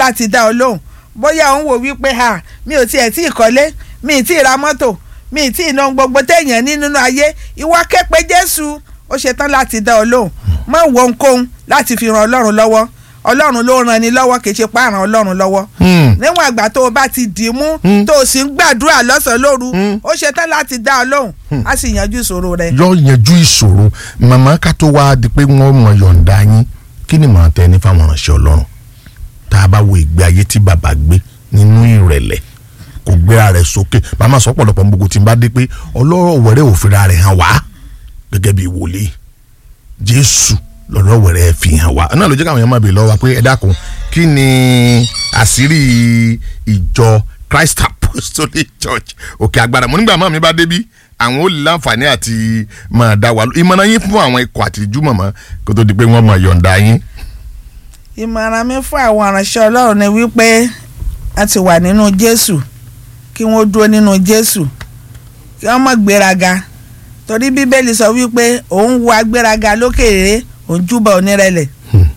bá ti dá ọ lóhùn bóyá òun wò wípé ha mi ò tiẹ̀ tí ì kọ́lé mi ì tí ì ra mọ́tò mi ì tí ì ná gbogbo téèyàn ní nínú ayé ìwọ képe Jésù ó ṣetán láti dá ọ lóhùn má wo ohunkóhun láti fi ran Ọlọ́run lọ́wọ́ Ọlọ́run ló ràn ní lọ́wọ́ kì í ṣe pààràn Ọlọ́run lọ́wọ́ níwọ̀n àgbà tó o bá ti dì í mú tó o sì ń gbàdúrà lọ́sàn-án lóru ó ṣetán láti dá ọ lóhùn á sì yanjú ìṣòro rẹ. yọ yanjú ìṣòro màmá ká tó wá di pé wọ́n mọ̀ yọ̀ǹda yín kí ni màá tẹ ní fáwọn ìránṣẹ́ Ọlọ́run tá a bá wo ìgbé ayé tí bàbá gbé nínú ìrẹ̀lẹ̀ kò gbéra rẹ̀ sókè màmá sọ pọ̀lọpọ̀ gbogbo tí n bá dé pé ọlọ́rọ̀ wẹ̀rẹ̀ òfìrà rẹ̀ hàn wá gẹ́gẹ́ bí wòlíì Jésù lọ́rọ̀ wẹ̀rẹ̀ fi hàn wá náà ló jẹ́ káwọn èèyàn máa bèèrè lọ́wọ́ wa pé ẹ dákun kí ni àṣírí ìjọ Christ Apostolic Church òkè agbára mo nígbà máa mi bá débí àwọn ò lè láǹfààní àti máa dá wa ìmọ̀ràn yín fún àwọn ikọ̀ àtìjú mọ̀mọ́ kó tó di pé wọ́n máa yọ̀ǹda yín. ìmọ̀ràn mi fún àwọn aránṣẹ́ Ọlọ́run ni wípé a ti wà nínú Jésù kí wọ́n dúró nínú Jésù kí wọ́n má gbéraga torí Bíbélì sọ wípé òun wo agbéraga lókèrè òun júbà onírẹ̀lẹ̀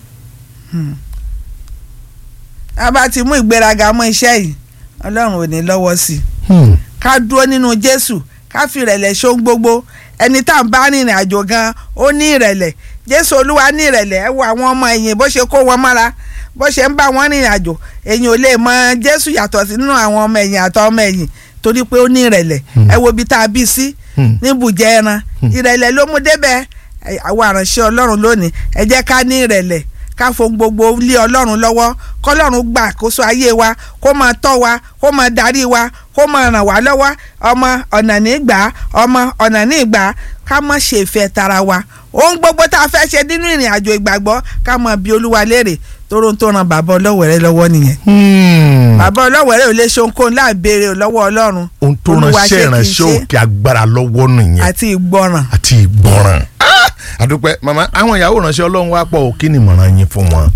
a bá ti mú ìgbéraga mọ́ iṣẹ́ yìí Ọlọ́run ò ní lọ́wọ́ sí i ká dúró nínú Jésù ká fi ìrẹ̀lẹ̀ ṣohun gbogbo ẹni tá à ń bá rìnrìn àjò gan ó ní ìrẹ̀lẹ̀ Jésù Olúwa ní ìrẹ̀lẹ̀ ẹ wo àwọn ọmọ ẹ̀yìn bó ṣe kó wọn mọ́ra bó ṣe ń bá wọn rìnrìn àjò èyàn ò lè mọ Jésù yàtọ̀ sí nínú àwọn ọmọ ẹ̀yìn àtọ ọmọ ẹ̀yìn torí pé ó ní ìrẹ̀lẹ̀ ẹ wo ibi tá a bí sí níbùjẹ́ ẹran ìrẹ̀lẹ̀ ló mú débẹ̀ àwọn àránṣẹ́ Ọlọ́run lónìí ẹ jẹ́ ká ní ìrẹ̀lẹ̀ ká fohùn gbogbo lé Ọlọ́run lọ́wọ́ kọ́lọ́run gbà kóso ayé wa kó máa tọ́ wa kó máa darí wa kó máa ràn wá lọ́wọ́ ọmọ ọ̀nà nígbà ọmọ ọ̀nà nígbà ká má ṣe ìfẹ́ tara wa ohun gbogbo tá a fẹ́ ṣe nínú ìrìn àjò ìgbàgbọ́ ká máa bi Olúwa léèrè tóró tó ran bàbá ọlọ́wẹ̀rẹ́ lọ́wọ́ nìyẹn. bàbá ọlọ́wẹ̀rẹ́ ò lè ṣe ohunkóhun láì béèrè lọ́wọ́ Ọlọ́run. ohun tó ránṣẹ́ ìránṣẹ́ òkè agbára lọ́wọ́ nìyẹn. àti ìgbọràn. àti ìgbọràn. àdúpẹ́ màmá àwọn ìyàwó ránṣẹ́ Ọlọ́run wá pọ̀ kí ni ìmọ̀ràn yín fún wọn.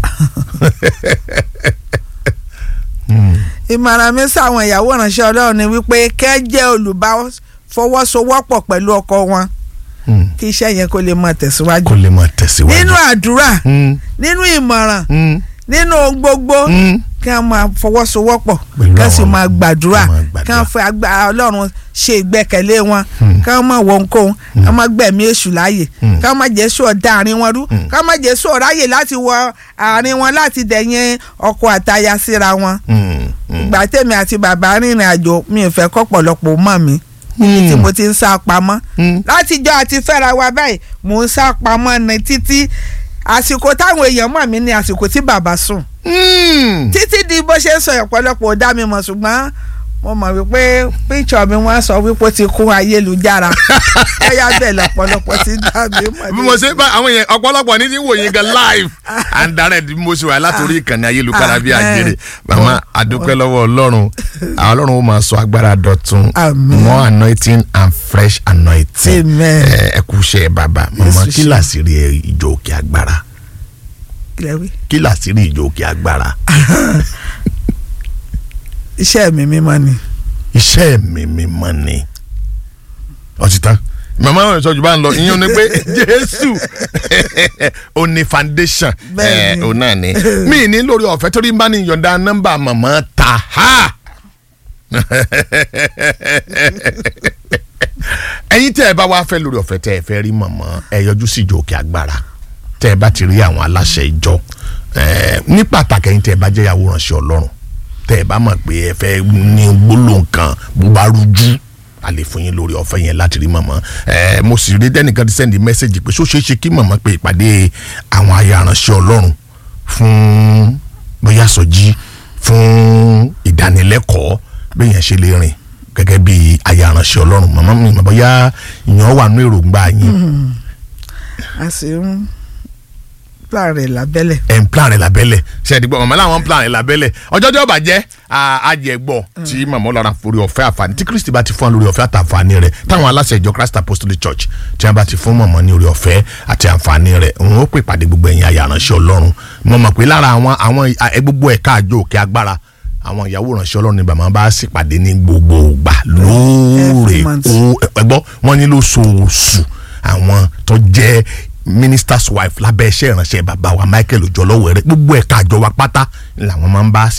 ìmọ̀ràn mi sáwọn ìyàwó ránṣẹ́ Ọlọ́run ni wípé kẹ́ jẹ́ olùbáfọwọ́sowọ́pọ̀ pẹ̀lú ọkọ wọn kí iṣẹ́ yẹn kó lè máa tẹ̀síwájú. kó lè máa tẹ̀síwájú. nínú àdúrà nínú ìmọ̀ràn nínú ohun gbogbo kí wọ́n máa fọwọ́sowọ́pọ̀ kí wọ́n sì máa gbàdúrà kí wọ́n fẹ́ agbára Ọlọ́run ṣe ìgbẹ́kẹ̀lé wọn kí wọ́n máa wọ ohunkóhun kí wọ́n máa gbẹ̀mí èṣù láàyè kí wọ́n máa jésù ọ̀dà àárín wọn rú kí wọ́n máa jésù ọ̀ráyè láti wọ àárín wọn láti dẹ̀yìn ọkọ àtaya síra wọn. ìgbà tèmi àti bàbá rìnrìn àjò mi ò fẹ́ kọ́pọ̀lọpọ̀ mọ̀ mi níbi tí mo ti ń sá pamọ́ látijọ́ àti fẹ́ra wa báyìí mò ń sá pamọ́ ní títí àsìkò táwọn èèyàn mọ̀ mí ní àsìkò tí bàbá sùn títí di bó ṣe ń sọ ọ̀pọ̀lọpọ̀ ò dá mi mọ̀ ṣùgbọ́n mo mọ̀ wípé píṣọ̀ mi wọ́n sọ wípé ó ti kún ayélujára ẹ̀yà bẹ́ẹ̀ lọ́pọ̀lọpọ̀ ti dá mi mọ̀. bí mo ṣe bá àwọn èèyàn ọ̀pọ̀lọpọ̀ ní ti wò yín gan live and direct bí mo ṣe wà látòrí ìkànnì ayélujára bí àjèrè màmá àdúpẹ́ lọ́wọ́ ọlọ́run àwọn ọlọ́run ó máa sọ agbára dọ̀tun more anointing and fresh anointing ẹ kú iṣẹ́ bàbá màmá kí làṣírí ìjọ òkè agbára kí làṣírí ìjọ òkè agbára iṣẹ́ mi mímọ́ ni. iṣẹ́ mi mímọ́ ni. ọtí tán màmá wọn sọ jù bá ń lọ ìyẹn ni pé jésù ó ní foundation ẹ ò náà ni mí ní lórí ọ̀fẹ́ torí bá ní yọ̀ǹda nọ́mbà màmá ta ha ẹ̀yin tẹ́ ẹ bá wá fẹ́ lórí ọ̀fẹ́ tẹ́ ẹ fẹ́ rí màmá ẹ yọjú sí ìjọ òkè agbára tẹ́ ẹ bá ti rí àwọn aláṣẹ ìjọ ní pàtàkì ẹ̀yin tẹ́ ẹ bá jẹ́ ìyàwó ránṣẹ́ ọlọ́run tẹ́ ẹ bá mọ̀ pé ẹ fẹ́ ní gbólóhùn kan bó bá rújú a lè fún yín lórí ọ̀fẹ́ yẹn láti rí màmá ẹ mo sì rí dẹ́nìkan ti sẹ́ndì mẹ́sẹ̀gì pé ṣó ṣeé ṣe kí màmá pé ìpàdé àwọn aya aránṣẹ́ ọlọ́run fún bóyá sọjí fún ìdánilẹ́kọ̀ọ́ bẹ́ẹ̀ yẹn ṣe lè rìn gẹ́gẹ́ bí aya aránṣẹ́ ọlọ́run màmá mi bóyá ìyàn wà nú èròǹgbà yín. a sì ń plan rẹ̀ lábẹ́lẹ̀. ẹ̀ ń plan rẹ̀ lábẹ́lẹ̀ ṣe ẹ̀dígbọ́ màmá làwọn plan rẹ̀ lábẹ́lẹ̀ ọjọ́ tí ó bá jẹ́ àjẹgbọ́ tí màmá ọlọ́run forí ọ̀fẹ́ àǹfààní tí kristi bá ti fún wa lórí ọ̀fẹ́ àtàǹfààní rẹ̀ táwọn aláṣẹ ìjọ christ apostolic church tí wọ́n bá ti fún màmá ní orí ọ̀fẹ́ àti àǹfààní rẹ̀ òun ó pè pàdé gbogbo ẹ̀yin àyà ránṣẹ́ ọlọ́run mo mọ̀ pé lára àwọn àwọn gbogbo ẹ̀ka àjọ òkè agbára àwọn ìyàwó ránṣẹ́ ọlọ́run ni bàmá bá sì pàdé ní gbogbo ìgbà lóòrè ẹgbọ́ wọn ní lóṣooṣù àwọn tó jẹ́ minister's wife lábẹ́ iṣẹ́ ìránṣẹ́ bàbá wa Michael Ojọ́lọ́wẹ̀rẹ́ gbogbo ẹ̀ka àjọ wa pátá làwọn máa ń bá sí